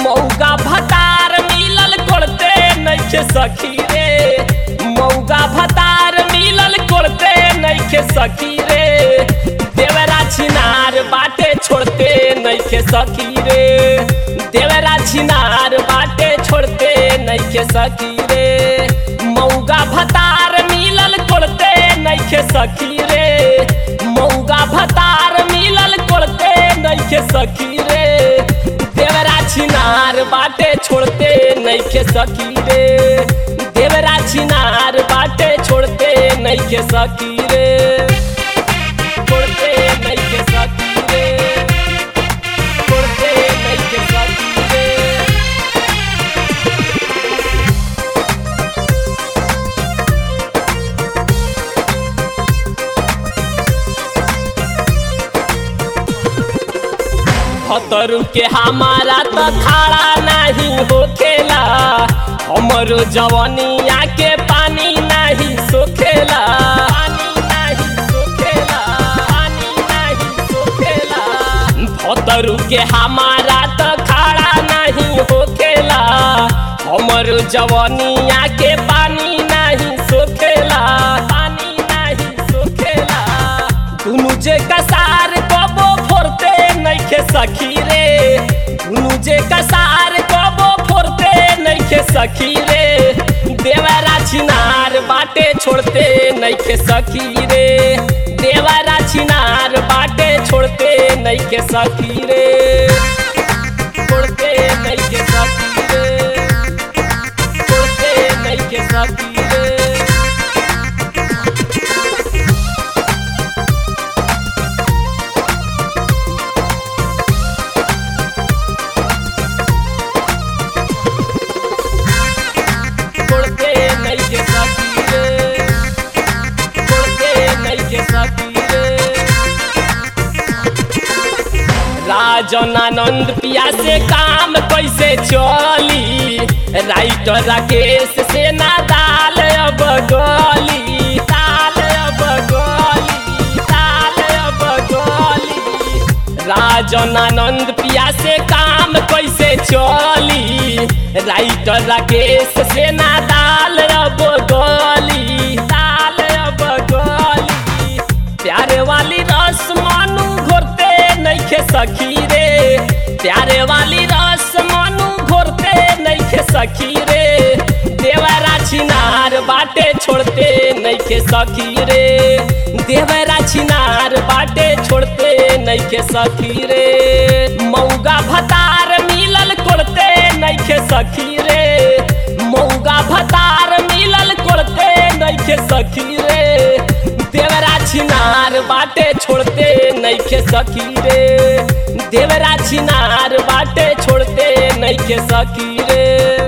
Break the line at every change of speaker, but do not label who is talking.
मौगा भतार मिलल कोड़ते नइखे सखी रे मौगा भतार मिलल कोड़ते नइखे सखी रे देवरा छिनार बाटे छोड़ते नइखे सखी रे देवरा छिनार बाटे छोड़ते नइखे सखी रे मौगा भतार मिलल कोड़ते नइखे सखी रे मौगा भतार मिलल कोड़ते नइखे सखी रे देवरा छिनार बाटे छोड़ते नइखे सखी रे देवरा छिनार बाटे छोड़ते नइखे सखी रे छोड़ते नइखे सखी रे छोड़ते नइखे सखी रे भतरू के हमारा तो खाड़ा नहीं होखेला हमरो जवनिया के पानी नहीं सोखेला पानी नहीं सोखेला पानी नहीं सोखेला भतरू के हमारा तो खाड़ा नहीं होखेला हमरो जवनिया के पानी नहीं सोखेला पानी नहीं सोखेला दुनु जे कसार कबो फोरते नइखे सखी रे दुनु जे कसार कबो फोरते नइखे सखी रे देवरा छिनार बाटे छोड़ते नइखे सखी रे देवरा छिनार बाटे छोड़ते नइखे सखी रे छोड़ते नइखे सखी रे छोड़ते नइखे सखी रे छोड़ते नइखे सखी रे छोड़ते नइखे सखी रे राजन आनंद पिया से काम कैसे चली राइटर राकेश से ना दाल अब गली दाल अब गली दाल अब गली राजन आनंद पिया से काम कैसे चली राइटर राकेश से ना दाल अब गली दाल अब गली प्यारे वाली रस मानू घोरते नइखे सखी रे प्यारे वाली रस मानू घोरते नइखे सखी रे देवरा छिनार बाटे छोड़ते नइखे सखी रे देवरा छिनार बाटे छोड़ते नइखे सखी रे मौगा भतार मिलल कोड़ते नइखे सखी रे मौगा भतार मिलल कोड़ते नइखे सखी रे देवरा छिनार बाटे छोड़ते नइखे सखी रे देवरा छिनार बाटे छोड़ते नइखे सखी रे